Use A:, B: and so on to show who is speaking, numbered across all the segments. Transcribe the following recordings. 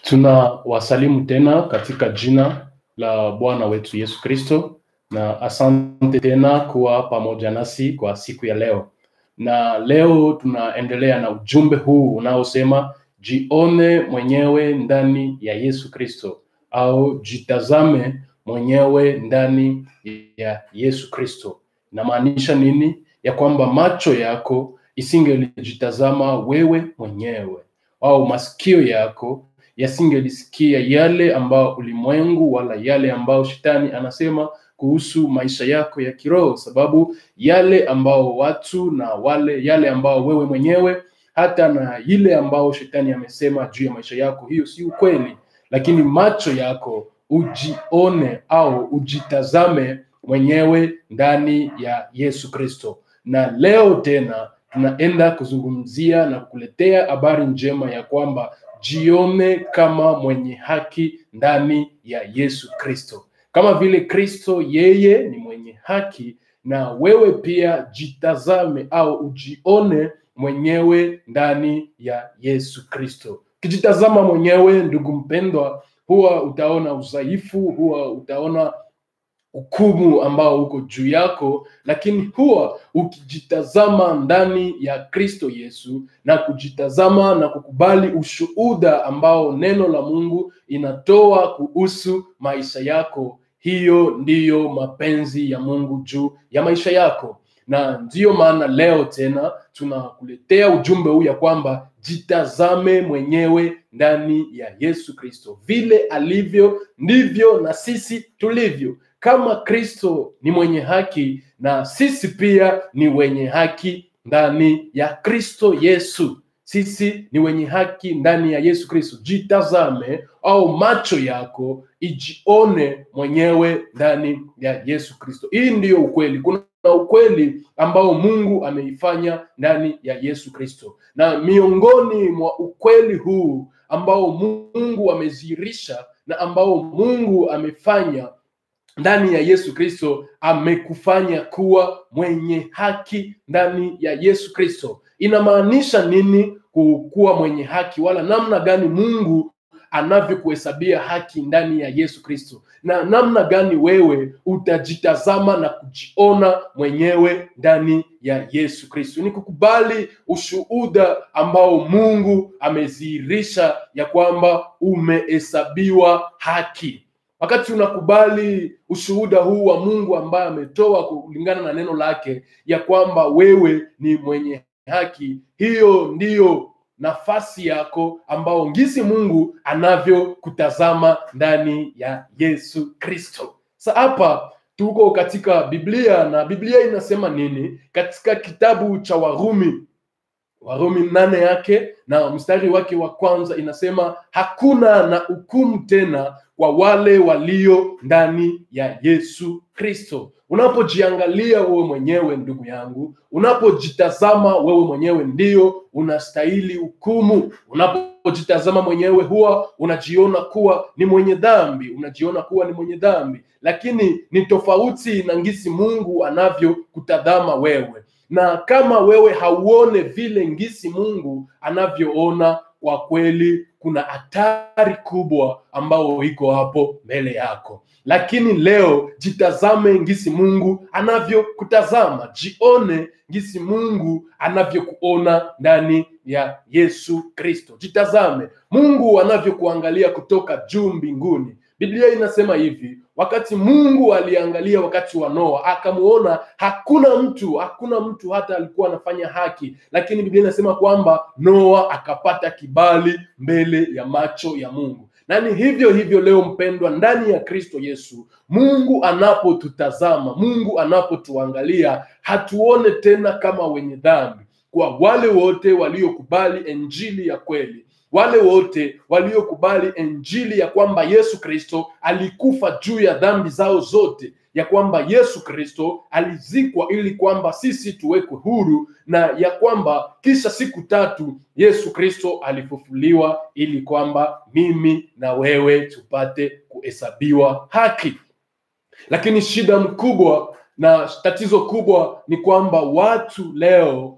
A: Tunawasalimu tena katika jina la Bwana wetu Yesu Kristo, na asante tena kuwa pamoja nasi kwa siku ya leo. Na leo tunaendelea na ujumbe huu unaosema jione mwenyewe ndani ya Yesu Kristo, au jitazame mwenyewe ndani ya Yesu Kristo. Inamaanisha nini? Ya kwamba macho yako isingelijitazama wewe mwenyewe, au masikio yako yasingelisikia yale ambao ulimwengu wala yale ambao shetani anasema kuhusu maisha yako ya kiroho, sababu yale ambao watu na wale yale ambao wewe mwenyewe hata na ile ambao shetani amesema juu ya maisha yako, hiyo si ukweli. Lakini macho yako ujione au ujitazame mwenyewe ndani ya Yesu Kristo. Na leo tena tunaenda kuzungumzia na kukuletea habari njema ya kwamba jione kama mwenye haki ndani ya Yesu Kristo. Kama vile Kristo yeye ni mwenye haki, na wewe pia jitazame au ujione mwenyewe ndani ya Yesu Kristo. Ukijitazama mwenyewe, ndugu mpendwa, huwa utaona udhaifu, huwa utaona hukumu ambao uko juu yako, lakini huwa ukijitazama ndani ya Kristo Yesu na kujitazama na kukubali ushuhuda ambao neno la Mungu inatoa kuhusu maisha yako, hiyo ndiyo mapenzi ya Mungu juu ya maisha yako. Na ndiyo maana leo tena tunakuletea ujumbe huu ya kwamba jitazame mwenyewe ndani ya Yesu Kristo. Vile alivyo ndivyo na sisi tulivyo. Kama Kristo ni mwenye haki, na sisi pia ni wenye haki ndani ya Kristo Yesu. Sisi ni wenye haki ndani ya Yesu Kristo. Jitazame au macho yako ijione mwenyewe ndani ya Yesu Kristo. Hii ndiyo ukweli. Kuna ukweli ambao Mungu ameifanya ndani ya Yesu Kristo, na miongoni mwa ukweli huu ambao Mungu amezihirisha na ambao Mungu amefanya ndani ya Yesu Kristo, amekufanya kuwa mwenye haki ndani ya Yesu Kristo. Inamaanisha nini kuwa mwenye haki, wala namna gani Mungu anavyokuhesabia haki ndani ya Yesu Kristo, na namna gani wewe utajitazama na kujiona mwenyewe ndani ya Yesu Kristo. Ni kukubali ushuhuda ambao Mungu amezihirisha ya kwamba umehesabiwa haki. Wakati unakubali ushuhuda huu wa Mungu ambaye ametoa kulingana na neno lake ya kwamba wewe ni mwenye haki, hiyo ndiyo nafasi yako ambao ngisi Mungu anavyokutazama ndani ya Yesu Kristo. Sa hapa tuko katika Biblia na Biblia inasema nini? Katika kitabu cha Warumi Warumi nane yake na mstari wake wa kwanza inasema hakuna na hukumu tena kwa wale walio ndani ya Yesu Kristo. Unapojiangalia wewe mwenyewe ndugu yangu, unapojitazama wewe mwenyewe, ndio unastahili hukumu. Unapojitazama mwenyewe, huwa unajiona kuwa ni mwenye dhambi, unajiona kuwa ni mwenye dhambi, lakini ni tofauti na ngisi Mungu anavyokutazama wewe na kama wewe hauone vile ngisi Mungu anavyoona, kwa kweli kuna hatari kubwa ambao iko hapo mbele yako. Lakini leo jitazame ngisi Mungu anavyokutazama, jione ngisi Mungu anavyokuona ndani ya Yesu Kristo. Jitazame Mungu anavyokuangalia kutoka juu mbinguni. Biblia inasema hivi, wakati Mungu aliangalia wakati wa Noa akamuona hakuna mtu, hakuna mtu hata alikuwa anafanya haki, lakini Biblia inasema kwamba Noa akapata kibali mbele ya macho ya Mungu. Na ni hivyo hivyo leo, mpendwa, ndani ya Kristo Yesu, Mungu anapotutazama, Mungu anapotuangalia, hatuone tena kama wenye dhambi, kwa wale wote waliokubali injili ya kweli wale wote waliokubali injili ya kwamba Yesu Kristo alikufa juu ya dhambi zao zote, ya kwamba Yesu Kristo alizikwa ili kwamba sisi tuwekwe huru, na ya kwamba kisha siku tatu Yesu Kristo alifufuliwa ili kwamba mimi na wewe tupate kuhesabiwa haki. Lakini shida mkubwa na tatizo kubwa ni kwamba watu leo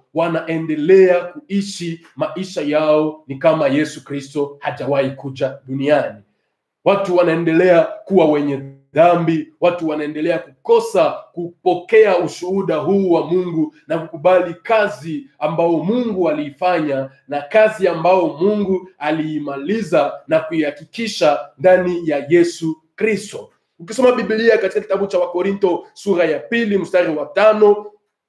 A: wanaendelea kuishi maisha yao ni kama Yesu Kristo hajawahi kuja duniani. Watu wanaendelea kuwa wenye dhambi, watu wanaendelea kukosa kupokea ushuhuda huu wa Mungu na kukubali kazi ambao Mungu aliifanya na kazi ambao Mungu aliimaliza na kuihakikisha ndani ya Yesu Kristo. Ukisoma Biblia katika kitabu cha Wakorinto sura ya pili mstari wa tano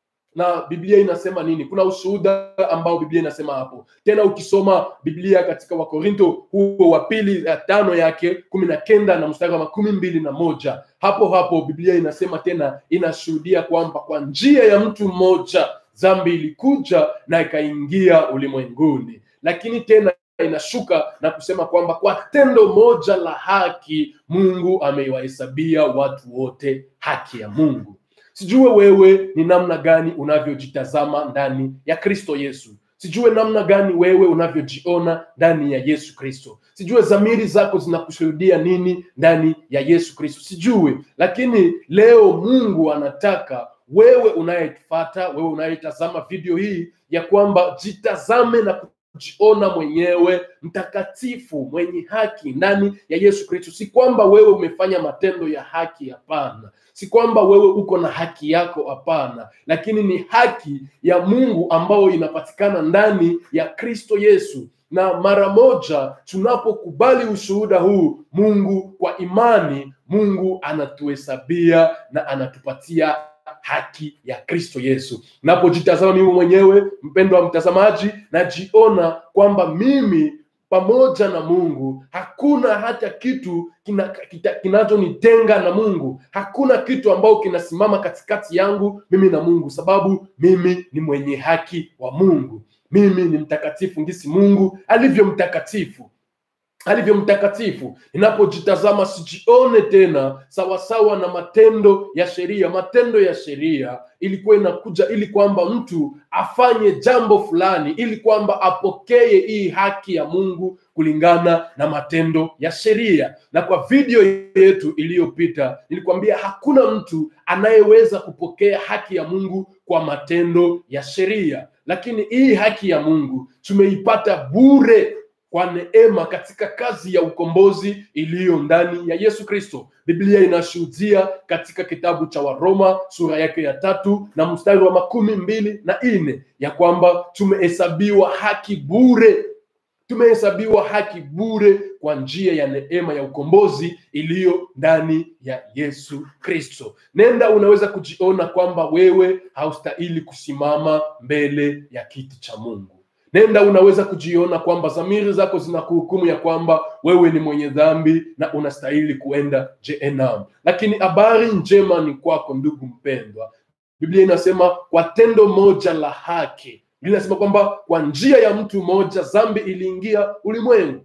A: na Biblia inasema nini? Kuna ushuhuda ambao Biblia inasema hapo. Tena ukisoma Biblia katika Wakorinto huo wa pili ya tano yake kumi na kenda na mstari wa makumi mbili na moja hapo hapo Biblia inasema tena, inashuhudia kwamba kwa njia ya mtu mmoja dhambi ilikuja na ikaingia ulimwenguni, lakini tena inashuka na kusema kwamba kwa tendo moja la haki Mungu ameiwahesabia watu wote haki ya Mungu. Sijue wewe ni namna gani unavyojitazama ndani ya Kristo Yesu. Sijue namna gani wewe unavyojiona ndani ya Yesu Kristo. Sijue dhamiri zako zinakushuhudia nini ndani ya Yesu Kristo. Sijue, lakini leo Mungu anataka wewe unayefuata, wewe unayetazama video hii, ya kwamba jitazame na kujiona mwenyewe mtakatifu, mwenye haki ndani ya Yesu Kristo. Si kwamba wewe umefanya matendo ya haki, hapana. Si kwamba wewe uko na haki yako, hapana, lakini ni haki ya Mungu ambayo inapatikana ndani ya Kristo Yesu na mara moja tunapokubali ushuhuda huu Mungu kwa imani, Mungu anatuhesabia na anatupatia haki ya Kristo Yesu. Napojitazama mimi mwenyewe, mpendwa wa mtazamaji, najiona kwamba mimi pamoja na Mungu hakuna hata kitu kinachonitenga kina na Mungu. Hakuna kitu ambao kinasimama katikati yangu mimi na Mungu, sababu mimi ni mwenye haki wa Mungu. Mimi ni mtakatifu ngisi Mungu alivyo mtakatifu alivyo mtakatifu. Ninapojitazama sijione tena sawasawa na matendo ya sheria. Matendo ya sheria ilikuwa inakuja ili kwamba mtu afanye jambo fulani, ili kwamba apokee hii haki ya Mungu kulingana na matendo ya sheria. Na kwa video yetu iliyopita nilikwambia hakuna mtu anayeweza kupokea haki ya Mungu kwa matendo ya sheria, lakini hii haki ya Mungu tumeipata bure kwa neema katika kazi ya ukombozi iliyo ndani ya Yesu Kristo. Biblia inashuhudia katika kitabu cha Waroma sura yake ya tatu na mstari wa makumi mbili na nne ya kwamba tumehesabiwa haki bure, tumehesabiwa haki bure kwa njia ya neema ya ukombozi iliyo ndani ya Yesu Kristo. Nenda, unaweza kujiona kwamba wewe haustahili kusimama mbele ya kiti cha Mungu. Nenda unaweza kujiona kwamba dhamiri zako zinakuhukumu ya kwamba wewe ni mwenye dhambi na unastahili kuenda jehanamu. Lakini habari njema ni kwako, ndugu mpendwa. Biblia inasema kwa tendo moja la haki, Biblia inasema kwamba kwa njia ya mtu mmoja dhambi iliingia ulimwengu,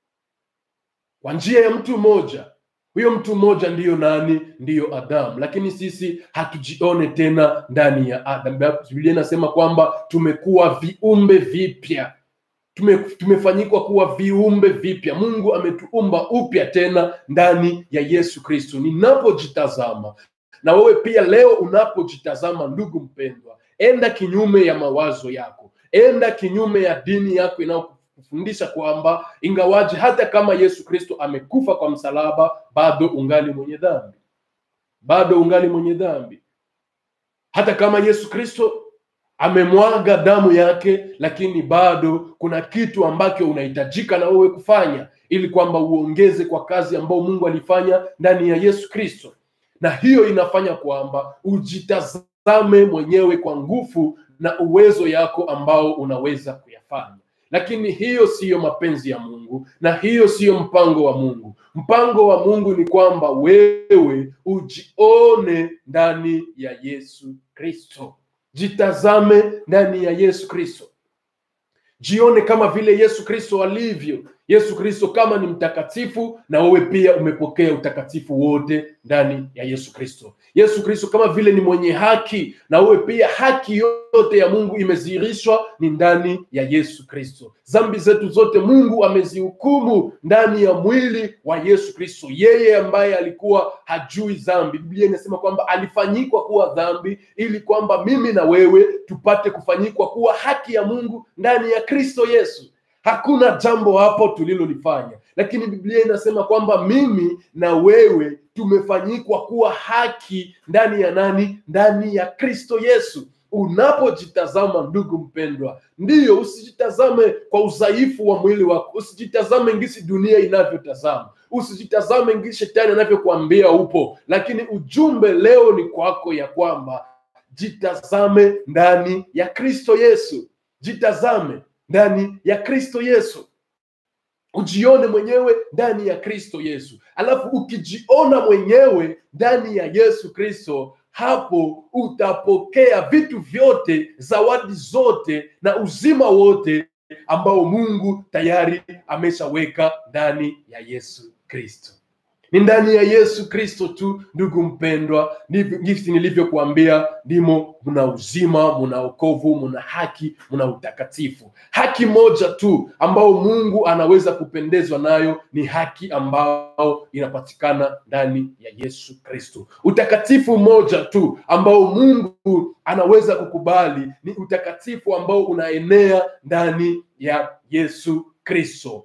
A: kwa njia ya mtu mmoja huyo mtu mmoja ndiyo nani? Ndiyo Adamu. Lakini sisi hatujione tena ndani ya Adamu. Biblia inasema kwamba tumekuwa viumbe vipya, tume, tumefanyikwa kuwa viumbe vipya. Mungu ametuumba upya tena ndani ya Yesu Kristo. Ninapojitazama na wewe pia leo unapojitazama, ndugu mpendwa, enda kinyume ya mawazo yako, enda kinyume ya dini yako inayo kufundisha kwamba ingawaji hata kama Yesu Kristo amekufa kwa msalaba, bado ungali mwenye dhambi, bado ungali mwenye dhambi. Hata kama Yesu Kristo amemwaga damu yake, lakini bado kuna kitu ambacho unahitajika na wewe kufanya ili kwamba uongeze kwa kazi ambayo Mungu alifanya ndani ya Yesu Kristo, na hiyo inafanya kwamba ujitazame mwenyewe kwa nguvu na uwezo yako ambao unaweza kuyafanya lakini hiyo siyo mapenzi ya Mungu na hiyo siyo mpango wa Mungu. Mpango wa Mungu ni kwamba wewe ujione ndani ya Yesu Kristo, jitazame ndani ya Yesu Kristo, jione kama vile Yesu Kristo alivyo. Yesu Kristo kama ni mtakatifu, na wewe pia umepokea utakatifu wote ndani ya Yesu Kristo. Yesu Kristo kama vile ni mwenye haki, na uwe pia haki yote ya Mungu imedhihirishwa ni ndani ya Yesu Kristo. Dhambi zetu zote Mungu amezihukumu ndani ya mwili wa Yesu Kristo, yeye ambaye alikuwa hajui dhambi. Biblia inasema kwamba alifanyikwa kuwa dhambi ili kwamba mimi na wewe tupate kufanyikwa kuwa haki ya Mungu ndani ya Kristo Yesu. Hakuna jambo hapo tulilolifanya, lakini Biblia inasema kwamba mimi na wewe tumefanyikwa kuwa haki ndani ya nani? Ndani ya Kristo Yesu. Unapojitazama ndugu mpendwa, ndiyo, usijitazame kwa udhaifu wa mwili wako, usijitazame ngisi dunia inavyotazama, usijitazame ngisi shetani anavyokuambia upo, lakini ujumbe leo ni kwako ya kwamba jitazame ndani ya Kristo Yesu, jitazame ndani ya Kristo Yesu, ujione mwenyewe ndani ya Kristo Yesu. Alafu ukijiona mwenyewe ndani ya Yesu Kristo, hapo utapokea vitu vyote, zawadi zote na uzima wote ambao Mungu tayari ameshaweka ndani ya Yesu Kristo. Ni ndani ya Yesu Kristo tu, ndugu mpendwa, ndivyo jinsi nilivyokuambia, ndimo mna uzima, mna wokovu, mna haki, mna utakatifu. Haki moja tu ambao Mungu anaweza kupendezwa nayo ni haki ambao inapatikana ndani ya Yesu Kristo. Utakatifu moja tu ambao Mungu anaweza kukubali ni utakatifu ambao unaenea ndani ya Yesu Kristo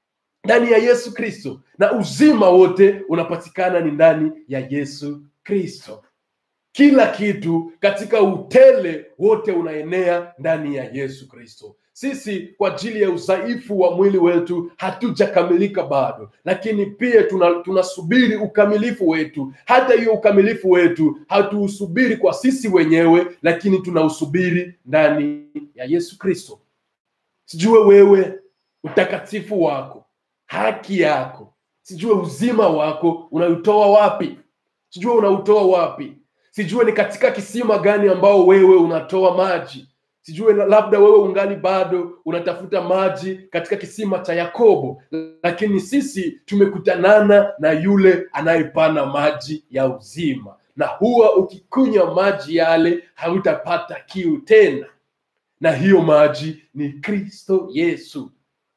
A: ndani ya Yesu Kristo, na uzima wote unapatikana ni ndani ya Yesu Kristo. Kila kitu katika utele wote unaenea ndani ya Yesu Kristo. Sisi kwa ajili ya udhaifu wa mwili wetu hatujakamilika bado, lakini pia tuna, tunasubiri ukamilifu wetu. Hata hiyo ukamilifu wetu hatuusubiri kwa sisi wenyewe, lakini tunausubiri ndani ya Yesu Kristo. Sijue wewe utakatifu wako haki yako, sijue uzima wako unautoa wapi, sijue unautoa wapi, sijue ni katika kisima gani ambao wewe unatoa maji, sijue labda wewe ungali bado unatafuta maji katika kisima cha Yakobo, lakini sisi tumekutanana na yule anayepana maji ya uzima, na huwa ukikunywa maji yale hautapata kiu tena, na hiyo maji ni Kristo Yesu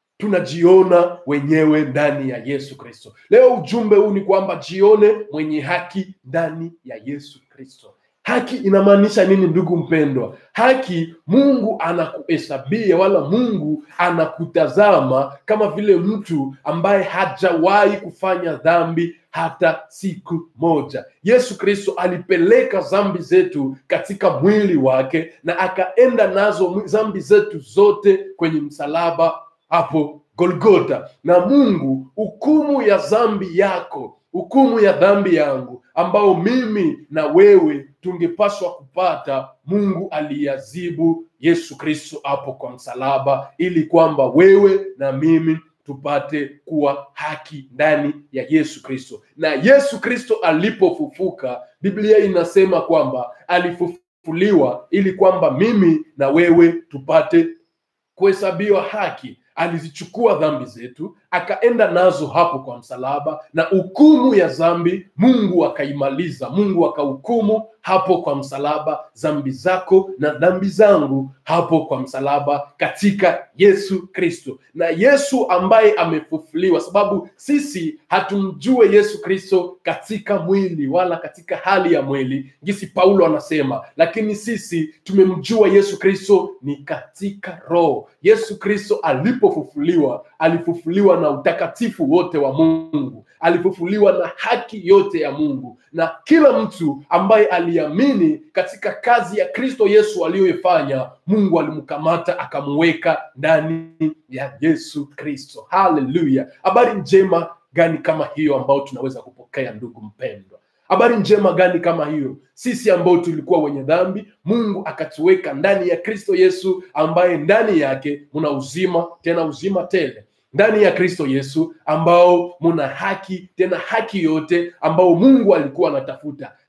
A: tunajiona wenyewe ndani ya Yesu Kristo. Leo ujumbe huu ni kwamba jione mwenye haki ndani ya Yesu Kristo. Haki inamaanisha nini, ndugu mpendwa? Haki, Mungu anakuhesabia wala Mungu anakutazama kama vile mtu ambaye hajawahi kufanya dhambi hata siku moja. Yesu Kristo alipeleka dhambi zetu katika mwili wake na akaenda nazo dhambi zetu zote kwenye msalaba hapo Golgota. Na Mungu, hukumu ya dhambi yako, hukumu ya dhambi yangu, ambao mimi na wewe tungepaswa kupata, Mungu aliyazibu Yesu Kristo hapo kwa msalaba, ili kwamba wewe na mimi tupate kuwa haki ndani ya Yesu Kristo. Na Yesu Kristo alipofufuka, Biblia inasema kwamba alifufuliwa ili kwamba mimi na wewe tupate kuhesabiwa haki alizichukua dhambi zetu akaenda nazo hapo kwa msalaba, na hukumu ya dhambi Mungu akaimaliza. Mungu akahukumu hapo kwa msalaba dhambi zako na dhambi zangu hapo kwa msalaba katika Yesu Kristo. Na Yesu ambaye amefufuliwa, sababu sisi hatumjue Yesu Kristo katika mwili wala katika hali ya mwili, jinsi Paulo anasema, lakini sisi tumemjua Yesu Kristo ni katika roho. Yesu Kristo alipofufuliwa, alifufuliwa na utakatifu wote wa Mungu, alifufuliwa na haki yote ya Mungu, na kila mtu ambaye aliamini katika kazi ya Kristo Yesu aliyoifanya, Mungu alimkamata akamweka ndani ya Yesu Kristo. Haleluya! Habari njema gani kama hiyo ambayo tunaweza kupokea, ndugu mpendwa? Habari njema gani kama hiyo? Sisi ambao tulikuwa wenye dhambi, Mungu akatuweka ndani ya Kristo Yesu, ambaye ndani yake muna uzima, tena uzima tele ndani ya Kristo Yesu ambao muna haki tena haki yote ambao Mungu alikuwa anatafuta.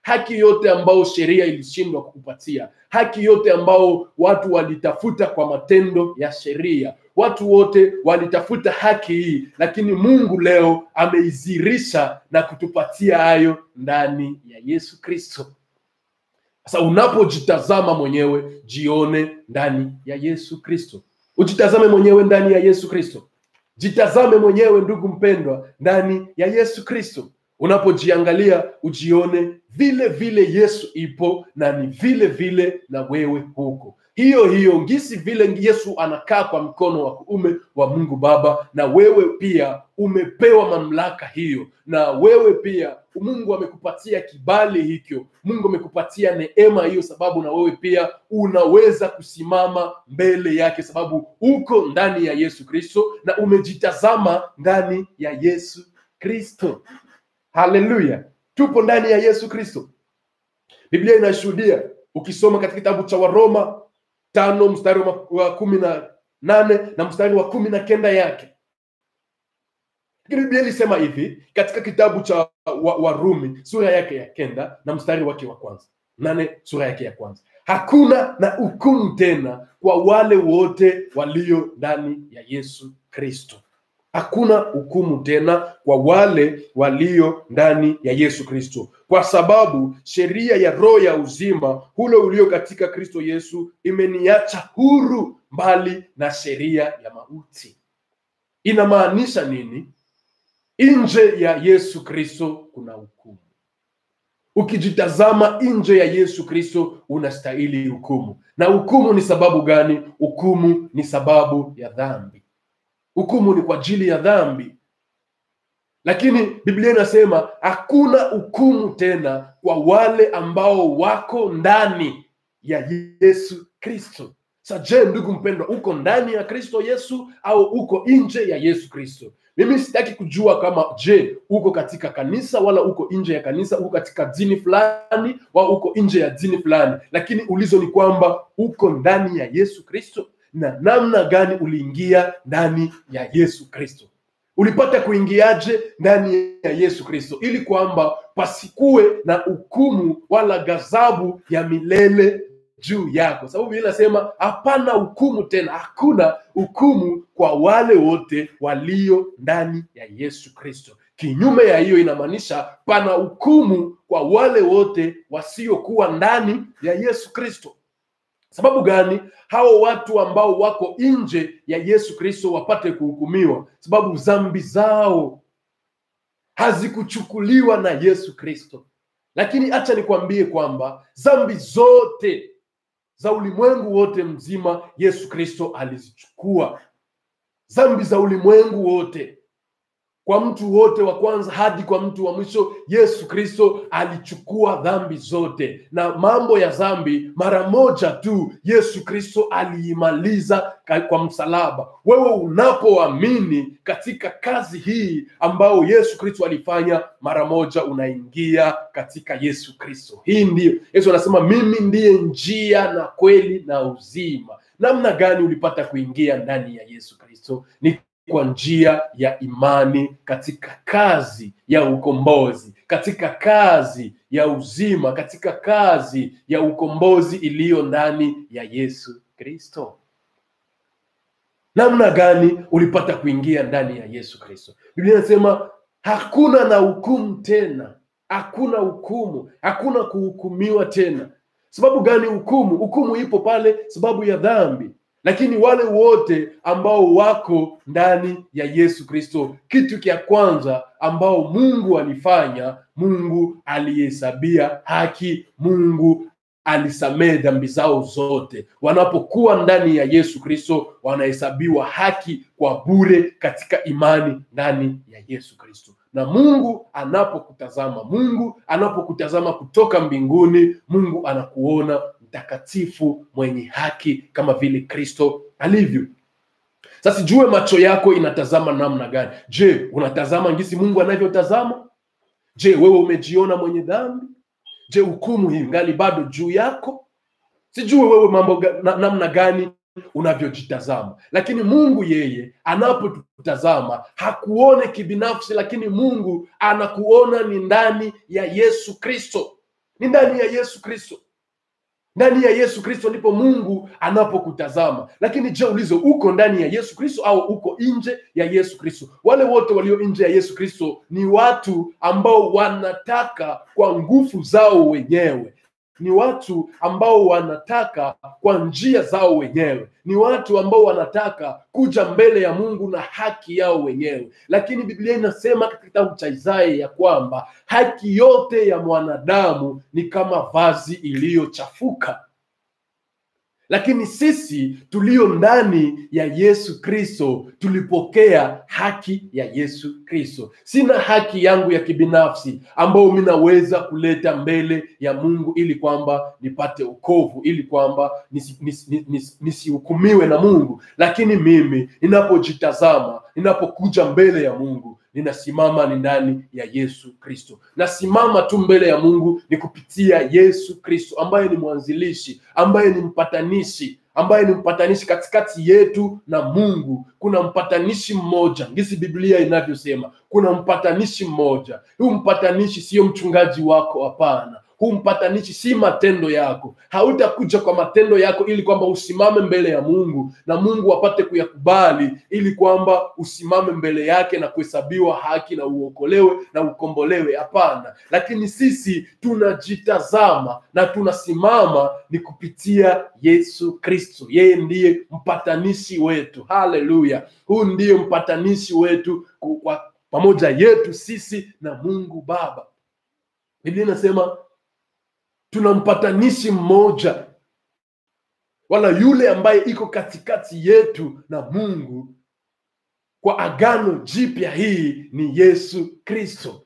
A: haki yote ambayo sheria ilishindwa kukupatia, haki yote ambao watu walitafuta kwa matendo ya sheria. Watu wote walitafuta haki hii, lakini Mungu leo ameizirisha na kutupatia hayo ndani ya Yesu Kristo. Sasa unapojitazama mwenyewe, jione ndani ya Yesu Kristo. Ujitazame mwenyewe ndani ya Yesu Kristo. Jitazame mwenyewe ndugu mpendwa, ndani ya Yesu Kristo. Unapojiangalia ujione vile vile Yesu ipo na ni vile vile na wewe huko hiyo hiyo ngisi vile Yesu anakaa kwa mkono wa kuume wa Mungu Baba, na wewe pia umepewa mamlaka hiyo, na wewe pia Mungu amekupatia kibali hicho, Mungu amekupatia neema hiyo, sababu na wewe pia unaweza kusimama mbele yake, sababu uko ndani ya Yesu Kristo na umejitazama ndani ya Yesu Kristo. Haleluya, tupo ndani ya Yesu Kristo. Biblia inashuhudia, ukisoma katika kitabu cha Waroma tano mstari wa, wa kumi na nane na mstari wa kumi na kenda yake lakini biblia ilisema hivi katika kitabu cha warumi wa sura yake ya kenda na mstari wake wa kwanza nane sura yake ya kwanza hakuna na hukumu tena kwa wale wote walio ndani ya yesu kristo hakuna hukumu tena kwa wale walio ndani ya Yesu Kristo, kwa sababu sheria ya roho ya uzima ule ulio katika Kristo Yesu imeniacha huru mbali na sheria ya mauti. Inamaanisha nini? Nje ya Yesu Kristo kuna hukumu. Ukijitazama nje ya Yesu Kristo unastahili hukumu. Na hukumu ni sababu gani? Hukumu ni sababu ya dhambi. Hukumu ni kwa ajili ya dhambi, lakini Biblia inasema hakuna hukumu tena kwa wale ambao wako ndani ya Yesu Kristo. Sa je, ndugu mpendwa, uko ndani ya Kristo Yesu au uko nje ya Yesu Kristo? Mimi sitaki kujua kama je, uko katika kanisa wala uko nje ya kanisa, uko katika dini fulani wala uko nje ya dini fulani, lakini ulizo ni kwamba uko ndani ya Yesu Kristo na namna gani uliingia ndani ya Yesu Kristo. Ulipata kuingiaje ndani ya Yesu Kristo, ili kwamba pasikuwe na hukumu wala ghadhabu ya milele juu yako, sababu Biblia inasema hapana hukumu tena, hakuna hukumu kwa wale wote walio ndani ya Yesu Kristo. Kinyume ya hiyo, inamaanisha pana hukumu kwa wale wote wasiokuwa ndani ya Yesu Kristo. Sababu gani? Hao watu ambao wako nje ya Yesu Kristo wapate kuhukumiwa, sababu dhambi zao hazikuchukuliwa na Yesu Kristo. Lakini acha nikwambie kwamba dhambi zote za ulimwengu wote mzima Yesu Kristo alizichukua. Dhambi za ulimwengu wote kwa mtu wote wa kwanza hadi kwa mtu wa mwisho, Yesu Kristo alichukua dhambi zote, na mambo ya dhambi mara moja tu Yesu Kristo aliimaliza kwa msalaba. Wewe unapoamini katika kazi hii ambayo Yesu Kristo alifanya, mara moja unaingia katika Yesu Kristo. Hii ndiyo Yesu anasema, mimi ndiye njia na kweli na uzima. Namna gani ulipata kuingia ndani ya Yesu Kristo? Ni kwa njia ya imani katika kazi ya ukombozi, katika kazi ya uzima, katika kazi ya ukombozi iliyo ndani ya Yesu Kristo. Namna gani ulipata kuingia ndani ya Yesu Kristo? Biblia inasema hakuna na hukumu tena, hakuna hukumu, hakuna kuhukumiwa tena. Sababu gani hukumu? Hukumu ipo pale sababu ya dhambi lakini wale wote ambao wako ndani ya Yesu Kristo, kitu cha kwanza ambao Mungu alifanya, Mungu alihesabia haki, Mungu alisamehe dhambi zao zote. Wanapokuwa ndani ya Yesu Kristo, wanahesabiwa haki kwa bure katika imani ndani ya Yesu Kristo. Na Mungu anapokutazama, Mungu anapokutazama kutoka mbinguni, Mungu anakuona mtakatifu mwenye haki kama vile Kristo alivyo. Sasa sijue macho yako inatazama namna gani? Je, unatazama ngisi Mungu anavyotazama? Je, wewe umejiona mwenye dhambi? Je, hukumu hii ngali bado juu yako? Sijue wewe mambo ga, na, namna gani unavyojitazama, lakini Mungu yeye anapotutazama hakuone kibinafsi, lakini Mungu anakuona ni ndani ya Yesu Kristo ni ndani ya Yesu Kristo. Ndani ya Yesu Kristo ndipo Mungu anapokutazama. Lakini je, ulizo uko ndani ya Yesu Kristo au uko nje ya Yesu Kristo? Wale wote walio nje ya Yesu Kristo ni watu ambao wanataka kwa nguvu zao wenyewe ni watu ambao wanataka kwa njia zao wenyewe, ni watu ambao wanataka kuja mbele ya Mungu na haki yao wenyewe. Lakini Biblia inasema katika kitabu cha Isaya ya kwamba haki yote ya mwanadamu ni kama vazi iliyochafuka lakini sisi tulio ndani ya Yesu Kristo tulipokea haki ya Yesu Kristo. Sina haki yangu ya kibinafsi ambayo minaweza kuleta mbele ya Mungu ili kwamba nipate ukovu, ili kwamba nisihukumiwe nisi, nisi, nisi na Mungu. Lakini mimi ninapojitazama, ninapokuja mbele ya Mungu ninasimama ni ndani ya Yesu Kristo. Nasimama tu mbele ya Mungu ni kupitia Yesu Kristo ambaye ni mwanzilishi, ambaye ni mpatanishi, ambaye ni mpatanishi katikati yetu na Mungu. Kuna mpatanishi mmoja, ngisi Biblia inavyosema, kuna mpatanishi mmoja. Huu mpatanishi sio mchungaji wako, hapana huu mpatanishi si matendo yako. Hautakuja kwa matendo yako ili kwamba usimame mbele ya Mungu na Mungu apate kuyakubali, ili kwamba usimame mbele yake na kuhesabiwa haki na uokolewe na ukombolewe. Hapana, lakini sisi tunajitazama na tunasimama ni kupitia Yesu Kristo. Yeye ndiye mpatanishi wetu. Haleluya! Huu ndiye mpatanishi wetu kwa pamoja yetu sisi na Mungu Baba. Biblia inasema tuna mpatanishi mmoja, wala yule ambaye iko katikati yetu na Mungu kwa agano jipya, hii ni Yesu Kristo.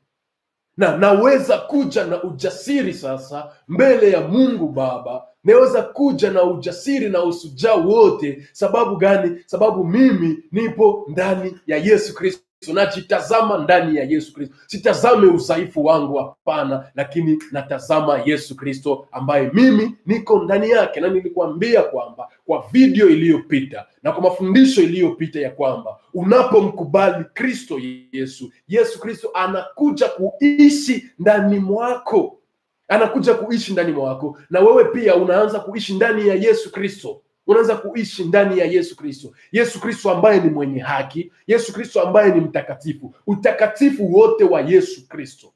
A: Na naweza kuja na ujasiri sasa mbele ya Mungu Baba, naweza kuja na ujasiri na usujaa wote. Sababu gani? Sababu mimi nipo ndani ya Yesu Kristo najitazama ndani ya Yesu Kristo. Sitazame udhaifu wangu, hapana, lakini natazama Yesu Kristo ambaye mimi niko ndani yake. Na nilikuambia kwamba kwa video iliyopita na kwa mafundisho iliyopita ya kwamba unapomkubali Kristo Yesu, Yesu Kristo anakuja kuishi ndani mwako, anakuja kuishi ndani mwako, na wewe pia unaanza kuishi ndani ya Yesu Kristo unaanza kuishi ndani ya Yesu Kristo. Yesu Kristo ambaye ni mwenye haki, Yesu Kristo ambaye ni mtakatifu, utakatifu wote wa Yesu Kristo,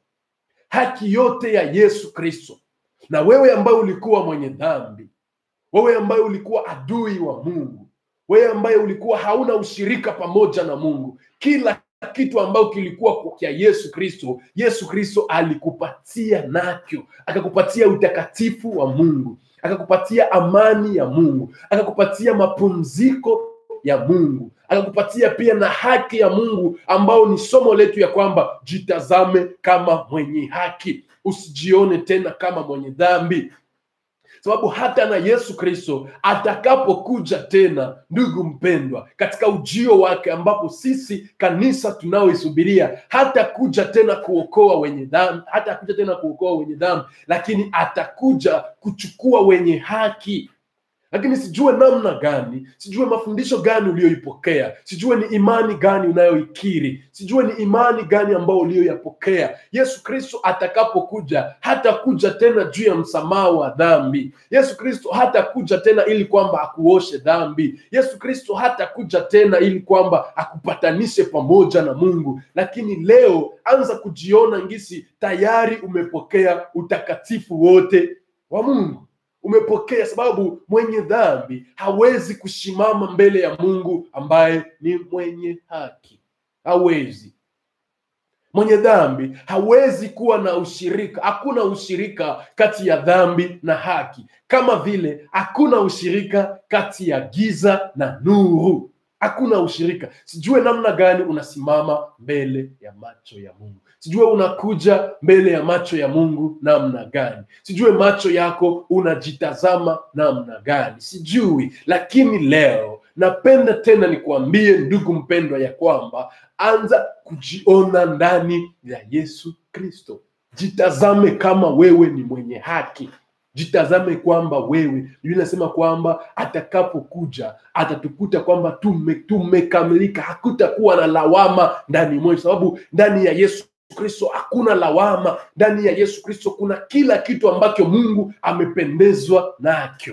A: haki yote ya Yesu Kristo. Na wewe ambaye ulikuwa mwenye dhambi, wewe ambaye ulikuwa adui wa Mungu, wewe ambaye ulikuwa hauna ushirika pamoja na Mungu, kila kitu ambacho kilikuwa kwa Yesu Kristo, Yesu Kristo alikupatia nacho, akakupatia utakatifu wa Mungu akakupatia amani ya Mungu, akakupatia mapumziko ya Mungu, akakupatia pia na haki ya Mungu, ambao ni somo letu ya kwamba jitazame kama mwenye haki, usijione tena kama mwenye dhambi, sababu hata na Yesu Kristo atakapokuja tena, ndugu mpendwa, katika ujio wake, ambapo sisi kanisa tunaoisubiria, hata kuja tena kuokoa wenye dhambi, hata kuja tena kuokoa wenye dhambi, lakini atakuja kuchukua wenye haki lakini sijue namna gani, sijue mafundisho gani uliyoipokea, sijue ni imani gani unayoikiri, sijue ni imani gani ambayo uliyoyapokea. Yesu Kristo atakapokuja hatakuja tena juu ya msamaha wa dhambi. Yesu Kristo hatakuja tena ili kwamba akuoshe dhambi. Yesu Kristo hatakuja tena ili kwamba akupatanishe pamoja na Mungu. Lakini leo anza kujiona ngisi tayari umepokea utakatifu wote wa Mungu umepokea, sababu mwenye dhambi hawezi kusimama mbele ya Mungu ambaye ni mwenye haki. Hawezi. Mwenye dhambi hawezi kuwa na ushirika. Hakuna ushirika kati ya dhambi na haki, kama vile hakuna ushirika kati ya giza na nuru. Hakuna ushirika. Sijue namna gani unasimama mbele ya macho ya Mungu sijue unakuja mbele ya macho ya Mungu namna gani, sijue macho yako unajitazama namna gani, sijui. Lakini leo napenda tena nikuambie ndugu mpendwa, ya kwamba anza kujiona ndani ya Yesu Kristo. Jitazame kama wewe ni mwenye haki, jitazame kwamba wewe, Biblia inasema kwamba atakapokuja atatukuta kwamba tume tumekamilika, hakutakuwa na lawama ndani mwetu, sababu ndani ya Yesu Kristo hakuna lawama, ndani ya Yesu Kristo kuna kila kitu ambacho Mungu amependezwa nacho.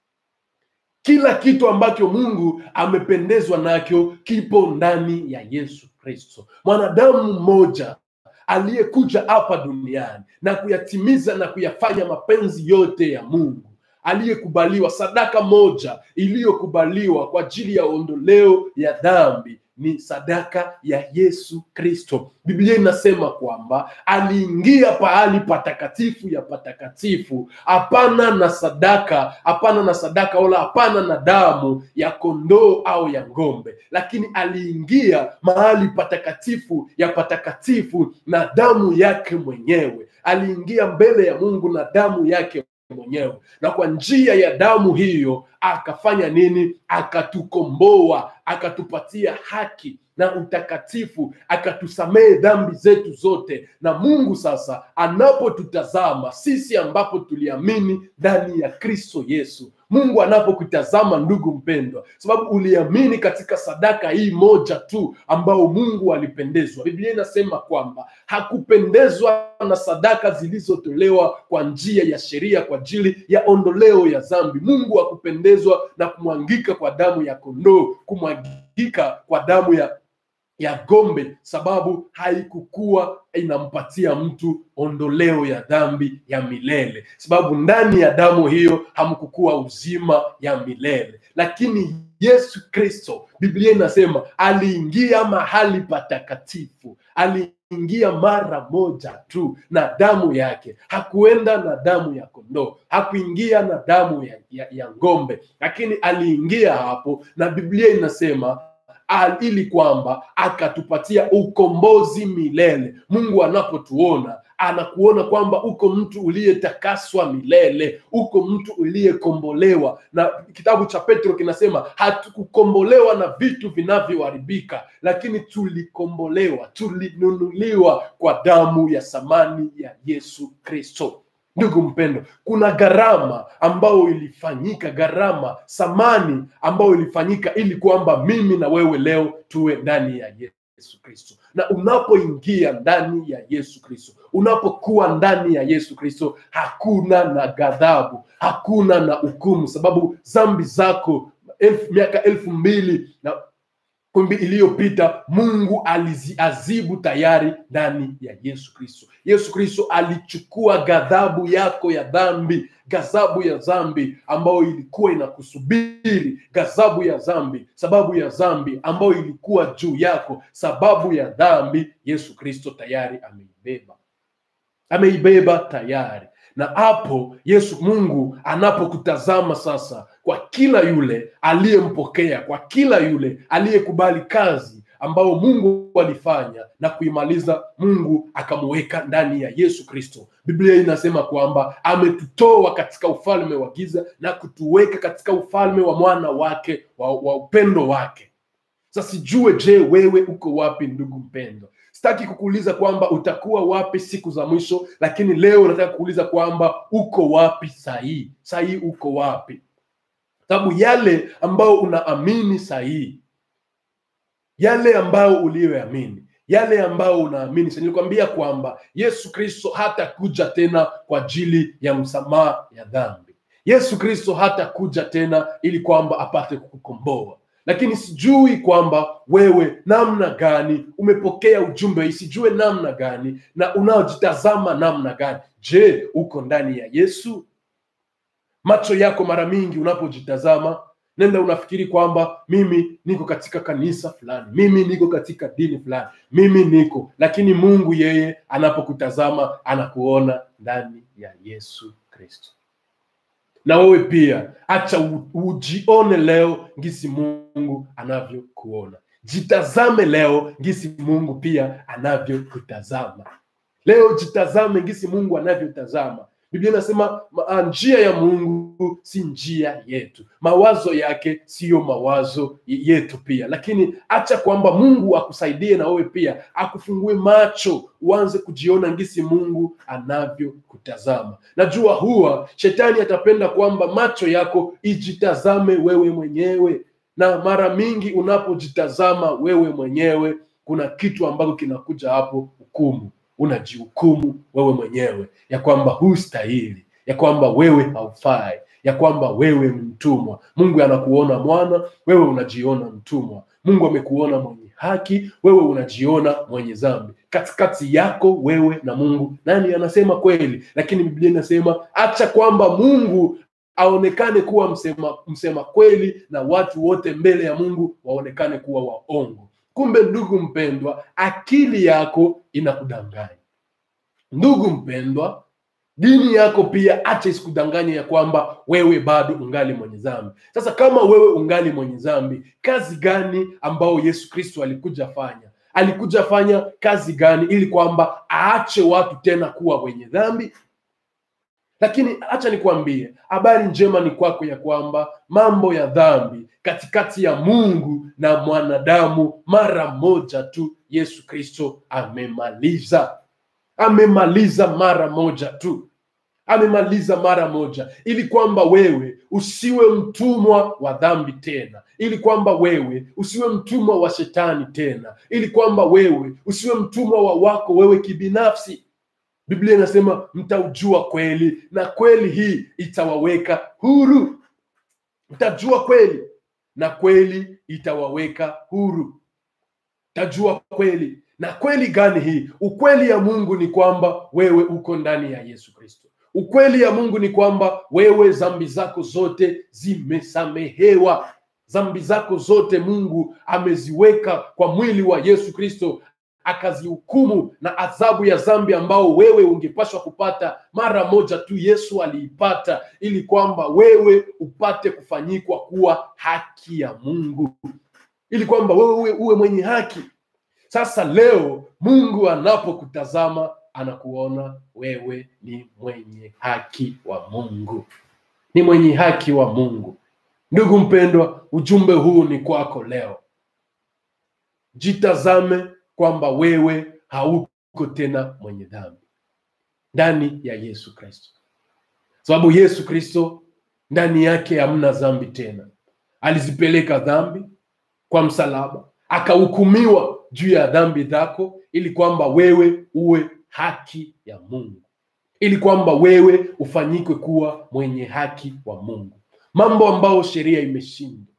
A: Kila kitu ambacho Mungu amependezwa nacho kipo ndani ya Yesu Kristo. Mwanadamu mmoja aliyekuja hapa duniani na kuyatimiza na kuyafanya mapenzi yote ya Mungu, aliyekubaliwa, sadaka moja iliyokubaliwa kwa ajili ya ondoleo ya dhambi ni sadaka ya Yesu Kristo. Biblia inasema kwamba aliingia pahali patakatifu ya patakatifu, hapana na sadaka, hapana na sadaka wala hapana na damu ya kondoo au ya ng'ombe, lakini aliingia mahali patakatifu ya patakatifu na damu yake mwenyewe. Aliingia mbele ya Mungu na damu yake mwenyewe, na kwa njia ya damu hiyo akafanya nini? Akatukomboa, akatupatia haki na utakatifu, akatusamehe dhambi zetu zote. Na Mungu sasa anapotutazama sisi, ambapo tuliamini ndani ya Kristo Yesu, Mungu anapokutazama ndugu mpendwa, sababu uliamini katika sadaka hii moja tu ambao Mungu alipendezwa. Biblia inasema kwamba hakupendezwa na sadaka zilizotolewa kwa njia ya sheria kwa ajili ya ondoleo ya dhambi. Mungu hakupendezwa na kumwangika kwa damu ya kondoo, kumwangika kwa damu ya ya gombe, sababu haikukuwa inampatia mtu ondoleo ya dhambi ya milele, sababu ndani ya damu hiyo hamkukuwa uzima ya milele. Lakini Yesu Kristo, Biblia inasema aliingia mahali patakatifu, aliingia mara moja tu na damu yake. Hakuenda na damu ya kondoo, hakuingia na damu ya, ya, ya ng'ombe, lakini aliingia hapo, na Biblia inasema al- ili kwamba akatupatia ukombozi milele. Mungu anapotuona anakuona kwamba uko mtu uliyetakaswa milele, uko mtu uliyekombolewa. Na kitabu cha Petro kinasema hatukukombolewa na vitu vinavyoharibika, lakini tulikombolewa, tulinunuliwa kwa damu ya thamani ya Yesu Kristo. Ndugu mpendo, kuna gharama ambayo ilifanyika, gharama thamani ambayo ilifanyika ili kwamba mimi na wewe leo tuwe ndani ya Yesu Kristo. Na unapoingia ndani ya Yesu Kristo, unapokuwa ndani ya Yesu Kristo, hakuna na ghadhabu, hakuna na hukumu, sababu dhambi zako elfu, miaka elfu mbili na kumbi iliyopita Mungu aliziazibu tayari ndani ya Yesu Kristo. Yesu Kristo alichukua ghadhabu yako ya dhambi, ghadhabu ya dhambi ambayo ilikuwa inakusubiri, ghadhabu ya dhambi, sababu ya dhambi ambayo ilikuwa juu yako, sababu ya dhambi, Yesu Kristo tayari ameibeba, ameibeba tayari. Na hapo Yesu Mungu anapokutazama sasa, kwa kila yule aliyempokea, kwa kila yule aliyekubali kazi ambayo Mungu alifanya na kuimaliza, Mungu akamuweka ndani ya Yesu Kristo. Biblia inasema kwamba ametutoa katika ufalme wa giza na kutuweka katika ufalme wa mwana wake wa, wa upendo wake. Sasa sijue, je, wewe uko wapi ndugu mpendwa? Sitaki kukuuliza kwamba utakuwa wapi siku za mwisho, lakini leo nataka kuuliza kwamba uko wapi sahii? Sahii uko wapi? Sababu yale ambayo unaamini sahii, yale ambayo uliyoamini, yale ambayo unaamini sasa, nilikwambia kwamba Yesu Kristo hatakuja tena kwa ajili ya msamaha ya dhambi. Yesu Kristo hatakuja tena ili kwamba apate kukukomboa lakini sijui kwamba wewe namna gani umepokea ujumbe hii, sijue namna gani na unaojitazama namna gani. Je, uko ndani ya Yesu? Macho yako mara mingi unapojitazama, nenda unafikiri kwamba mimi niko katika kanisa fulani, mimi niko katika dini fulani, mimi niko, lakini Mungu yeye anapokutazama anakuona ndani ya Yesu Kristo na wewe pia acha u- ujione leo ngisi Mungu anavyokuona. Jitazame leo ngisi Mungu pia anavyokutazama. Leo jitazame ngisi Mungu anavyotazama. Biblia inasema ma- njia ya Mungu si njia yetu, mawazo yake siyo mawazo yetu pia. Lakini acha kwamba Mungu akusaidie na wewe pia akufungue macho, uanze kujiona ngisi Mungu anavyokutazama. Najua huwa shetani atapenda kwamba macho yako ijitazame wewe mwenyewe, na mara mingi unapojitazama wewe mwenyewe, kuna kitu ambacho kinakuja hapo, hukumu unajihukumu wewe mwenyewe ya kwamba hustahili, ya kwamba wewe haufai, ya kwamba wewe ni mtumwa. Mungu anakuona mwana, wewe unajiona mtumwa. Mungu amekuona mwenye haki, wewe unajiona mwenye dhambi. Katikati yako wewe na Mungu, nani anasema kweli? Lakini Biblia inasema acha kwamba Mungu aonekane kuwa msema, msema kweli na watu wote mbele ya Mungu waonekane kuwa waongo. Kumbe ndugu mpendwa, akili yako inakudanganya. Ndugu mpendwa, dini yako pia acha isikudanganye ya kwamba wewe bado ungali mwenye dhambi. Sasa kama wewe ungali mwenye dhambi, kazi gani ambao Yesu Kristo alikuja fanya? Alikuja fanya kazi gani ili kwamba aache watu tena kuwa wenye dhambi? Lakini acha nikwambie, habari njema ni kwako ya kwamba mambo ya dhambi katikati ya Mungu na mwanadamu mara moja tu Yesu Kristo amemaliza. Amemaliza mara moja tu, amemaliza mara moja, ili kwamba wewe usiwe mtumwa wa dhambi tena, ili kwamba wewe usiwe mtumwa wa shetani tena, ili kwamba wewe usiwe mtumwa wa wako wewe kibinafsi. Biblia inasema mtaujua kweli na kweli hii itawaweka huru. Mtajua kweli na kweli itawaweka huru. Mtajua kweli na kweli gani hii? Ukweli ya Mungu ni kwamba wewe uko ndani ya Yesu Kristo. Ukweli ya Mungu ni kwamba wewe dhambi zako zote zimesamehewa. Dhambi zako zote Mungu ameziweka kwa mwili wa Yesu Kristo akazihukumu na adhabu ya dhambi ambao wewe ungepashwa kupata mara moja tu Yesu aliipata, ili kwamba wewe upate kufanyikwa kuwa haki ya Mungu, ili kwamba wewe uwe, uwe mwenye haki. Sasa leo Mungu anapokutazama anakuona wewe ni mwenye haki wa Mungu, ni mwenye haki wa Mungu. Ndugu mpendwa, ujumbe huu ni kwako leo. Jitazame kwamba wewe hauko tena mwenye dhambi ndani ya Yesu Kristo, sababu Yesu Kristo ndani yake hamna dhambi tena. Alizipeleka dhambi kwa msalaba, akahukumiwa juu ya dhambi zako, ili kwamba wewe uwe haki ya Mungu, ili kwamba wewe ufanyikwe kuwa mwenye haki wa Mungu, mambo ambayo sheria imeshindwa.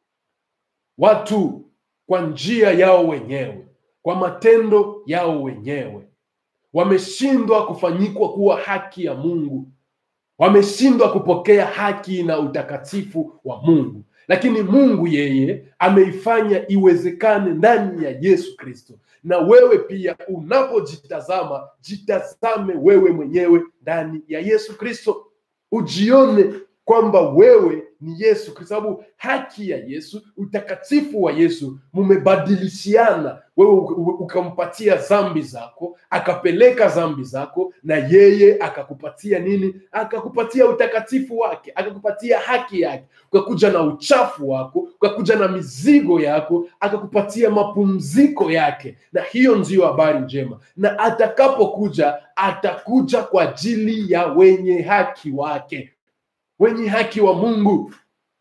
A: Watu kwa njia yao wenyewe kwa matendo yao wenyewe wameshindwa kufanyikwa kuwa haki ya Mungu, wameshindwa kupokea haki na utakatifu wa Mungu. Lakini Mungu yeye ameifanya iwezekane ndani ya Yesu Kristo. Na wewe pia unapojitazama, jitazame wewe mwenyewe ndani ya Yesu Kristo, ujione kwamba wewe ni Yesu, kwa sababu haki ya Yesu, utakatifu wa Yesu mumebadilishiana. Wewe ukampatia dhambi zako, akapeleka dhambi zako, na yeye akakupatia nini? Akakupatia utakatifu wake, akakupatia haki yake. Ukakuja na uchafu wako, ukakuja na mizigo yako, akakupatia mapumziko yake, na hiyo ndiyo habari njema. Na atakapokuja, atakuja kwa ajili ya wenye haki wake wenye haki wa Mungu.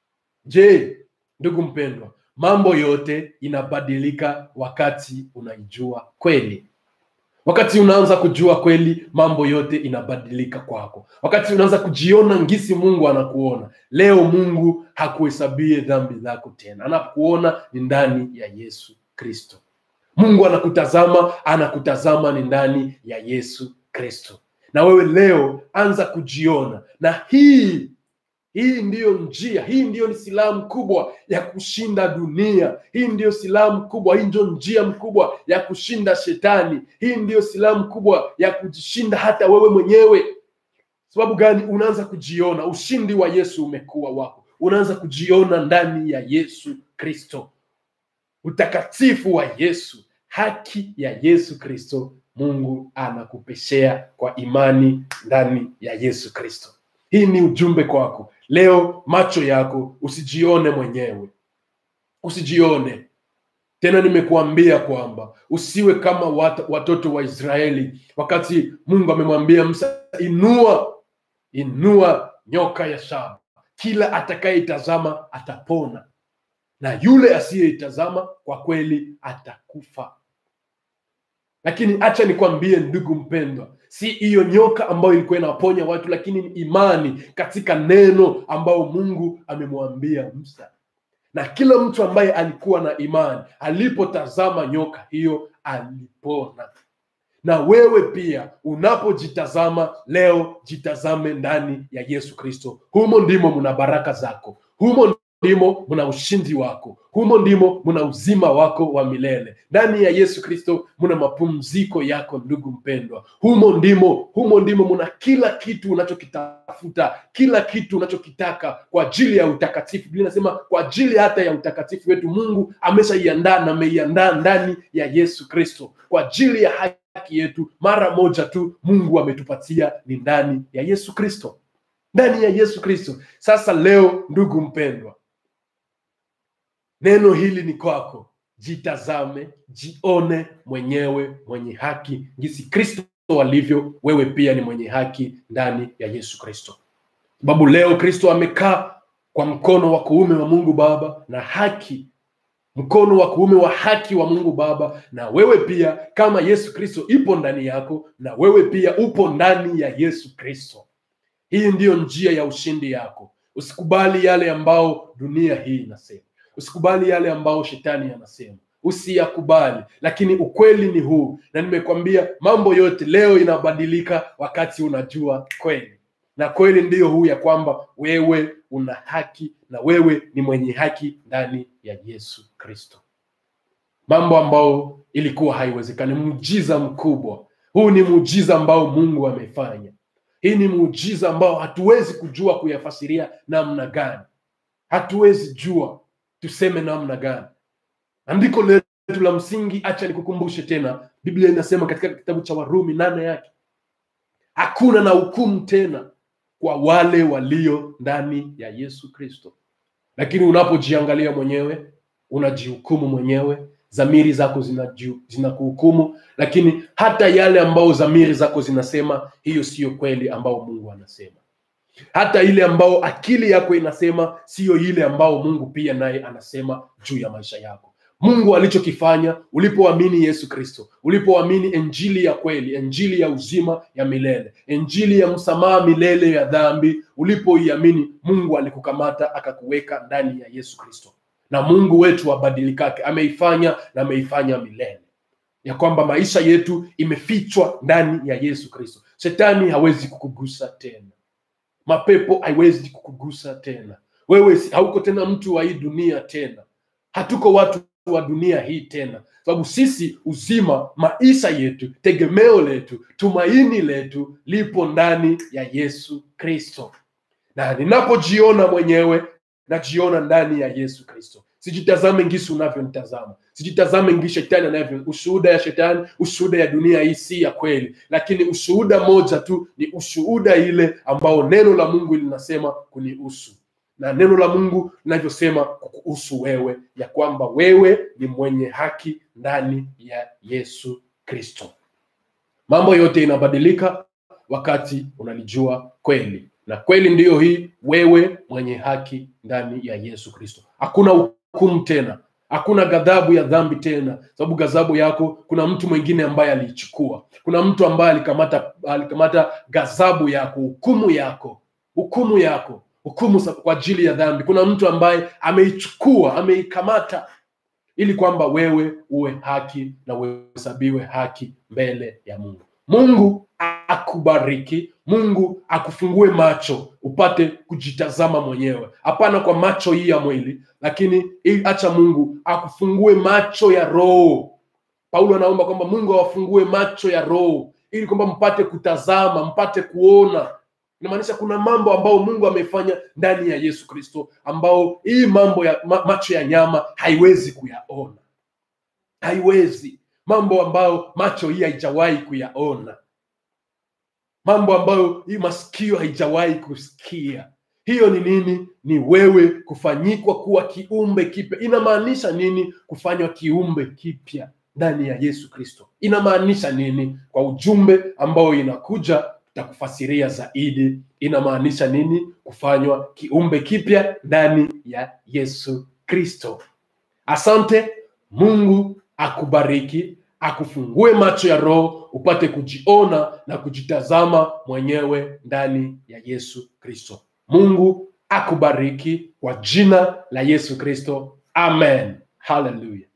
A: Je, ndugu mpendwa, mambo yote inabadilika wakati unaijua kweli. Wakati unaanza kujua kweli, mambo yote inabadilika kwako. Wakati unaanza kujiona ngisi Mungu anakuona leo, Mungu hakuhesabie dhambi zako tena, anakuona ni ndani ya Yesu Kristo. Mungu anakutazama, anakutazama ni ndani ya Yesu Kristo. Na wewe leo anza kujiona, na hii hii ndiyo njia, hii ndiyo ni silaha mkubwa ya kushinda dunia. Hii ndiyo silaha mkubwa, hii ndio njia mkubwa ya kushinda shetani. Hii ndiyo silaha mkubwa ya kujishinda hata wewe mwenyewe. Sababu gani? Unaanza kujiona, ushindi wa Yesu umekuwa wako, unaanza kujiona ndani ya Yesu Kristo, utakatifu wa Yesu, haki ya Yesu Kristo. Mungu anakupeshea kwa imani ndani ya Yesu Kristo. Hii ni ujumbe kwako leo. Macho yako usijione mwenyewe, usijione tena. Nimekuambia kwamba usiwe kama wat, watoto wa Israeli wakati Mungu amemwambia Musa, inua inua nyoka ya shaba, kila atakayeitazama atapona, na yule asiyeitazama kwa kweli atakufa. lakini acha nikwambie ndugu mpendwa si hiyo nyoka ambayo ilikuwa inaponya watu lakini ni imani katika neno ambao mungu amemwambia musa na kila mtu ambaye alikuwa na imani alipotazama nyoka hiyo alipona na wewe pia unapojitazama leo jitazame ndani ya yesu kristo humo ndimo muna baraka zako humo ndimo muna ushindi wako humo ndimo muna uzima wako wa milele ndani ya yesu kristo muna mapumziko yako ndugu mpendwa humo ndimo humo ndimo muna kila kitu unachokitafuta kila kitu unachokitaka kwa ajili ya utakatifu biblia inasema kwa ajili hata ya utakatifu wetu mungu ameshaiandaa na ameiandaa ndani ya yesu kristo kwa ajili ya haki yetu mara moja tu mungu ametupatia ni ndani ya yesu kristo ndani ya yesu kristo sasa leo ndugu mpendwa neno hili ni kwako jitazame jione mwenyewe mwenye haki jinsi kristo alivyo wewe pia ni mwenye haki ndani ya yesu kristo sababu leo kristo amekaa kwa mkono wa kuume wa mungu baba na haki mkono wa kuume wa haki wa mungu baba na wewe pia kama yesu kristo ipo ndani yako na wewe pia upo ndani ya yesu kristo hii ndiyo njia ya ushindi yako usikubali yale ambao dunia hii inasema usikubali yale ambao shetani anasema usiyakubali lakini ukweli ni huu na nimekwambia mambo yote leo inabadilika wakati unajua kweli na kweli ndiyo huu ya kwamba wewe una haki na wewe ni mwenye haki ndani ya yesu kristo mambo ambayo ilikuwa haiwezekani muujiza mkubwa huu ni muujiza ambao mungu amefanya hii ni muujiza ambao hatuwezi kujua kuyafasiria namna gani hatuwezi jua tuseme namna gani andiko letu la msingi acha nikukumbushe tena biblia inasema katika kitabu cha warumi nane yake hakuna na hukumu tena kwa wale walio ndani ya yesu kristo lakini unapojiangalia mwenyewe unajihukumu mwenyewe dhamiri zako zinakuhukumu zina lakini hata yale ambao dhamiri zako zinasema hiyo siyo kweli ambao mungu anasema hata ile ambao akili yako inasema siyo ile ambao mungu pia naye anasema juu ya maisha yako mungu alichokifanya ulipoamini yesu kristo ulipoamini injili ya kweli injili ya uzima ya milele injili ya msamaha milele ya dhambi ulipoiamini mungu alikukamata akakuweka ndani ya yesu kristo na mungu wetu abadilikake ameifanya na ameifanya milele ya kwamba maisha yetu imefichwa ndani ya yesu kristo shetani hawezi kukugusa tena mapepo haiwezi kukugusa tena wewe hauko tena mtu wa hii dunia tena hatuko watu wa dunia hii tena sababu sisi uzima maisha yetu tegemeo letu tumaini letu lipo ndani ya yesu kristo na ninapojiona mwenyewe najiona ndani ya yesu kristo sijitazame ngisi unavyonitazama sijitazame ngi shetani anavyo ushuhuda ya shetani ushuhuda ya dunia hii si ya kweli lakini ushuhuda moja tu ni ushuhuda ile ambao neno la mungu linasema kunihusu na neno la mungu linavyosema kukuhusu wewe ya kwamba wewe ni mwenye haki ndani ya yesu kristo mambo yote inabadilika wakati unalijua kweli na kweli ndiyo hii wewe mwenye haki ndani ya yesu kristo hakuna hukumu tena hakuna ghadhabu ya dhambi tena sababu ghadhabu yako kuna mtu mwingine ambaye aliichukua kuna mtu ambaye alikamata alikamata ghadhabu yako hukumu yako hukumu yako hukumu kwa ajili ya dhambi kuna mtu ambaye ameichukua ameikamata ili kwamba wewe uwe haki na uhesabiwe haki mbele ya mungu mungu akubariki mungu akufungue macho upate kujitazama mwenyewe hapana kwa macho hii ya mwili lakini acha mungu akufungue macho ya roho paulo anaomba kwamba mungu awafungue macho ya roho ili kwamba mpate kutazama mpate kuona inamaanisha kuna mambo ambayo mungu amefanya ndani ya yesu kristo ambao hii mambo ya ma, macho ya nyama haiwezi kuyaona haiwezi mambo ambayo macho hii haijawahi kuyaona mambo ambayo hii masikio haijawahi kusikia hiyo ni nini ni wewe kufanyikwa kuwa kiumbe kipya inamaanisha nini kufanywa kiumbe kipya ndani ya yesu kristo inamaanisha nini kwa ujumbe ambao inakuja takufasiria zaidi inamaanisha nini kufanywa kiumbe kipya ndani ya yesu kristo asante mungu akubariki akufungue macho ya roho upate kujiona na kujitazama mwenyewe ndani ya Yesu Kristo. Mungu akubariki kwa jina la Yesu Kristo. Amen. Hallelujah.